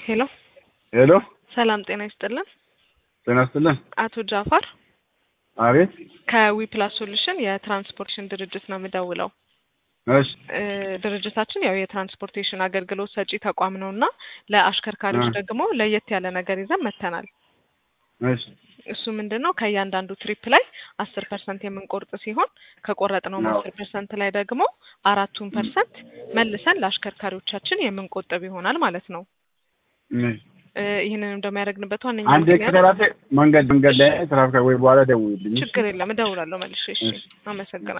ሄሎ ሄሎ ሰላም ጤና ይስጥልን። ጤና ይስጥልን። አቶ ጃፋር አቤት። ከዊፕላስ ሶሉሽን የትራንስፖርቴሽን ድርጅት ነው የምደውለው። እሺ እ ድርጅታችን ያው የትራንስፖርቴሽን አገልግሎት ሰጪ ተቋም ነው እና ለአሽከርካሪዎች እ ደግሞ ለየት ያለ ነገር ይዘን መጥተናል። እሺ እሱ ምንድን ነው ከእያንዳንዱ ትሪፕ ላይ አስር ፐርሰንት የምንቆርጥ ሲሆን ከቆረጥነውም አዎ። አስር ፐርሰንት ላይ ደግሞ አራቱን ፐርሰንት መልሰን ለአሽከርካሪዎቻችን የምንቆጥብ ይሆናል ማለት ነው። እሺ። እ ይህንንም ደግሞ ያደረግንበት ዋነኛ አንድ ምክንያት ከተራሴ መንገድ መንገድ ላይ ትራፊክ ወይ በኋላ ደውልልኝ። ችግር የለም እደውላለሁ መልሼ። እሺ እሺ። አመሰግናለሁ።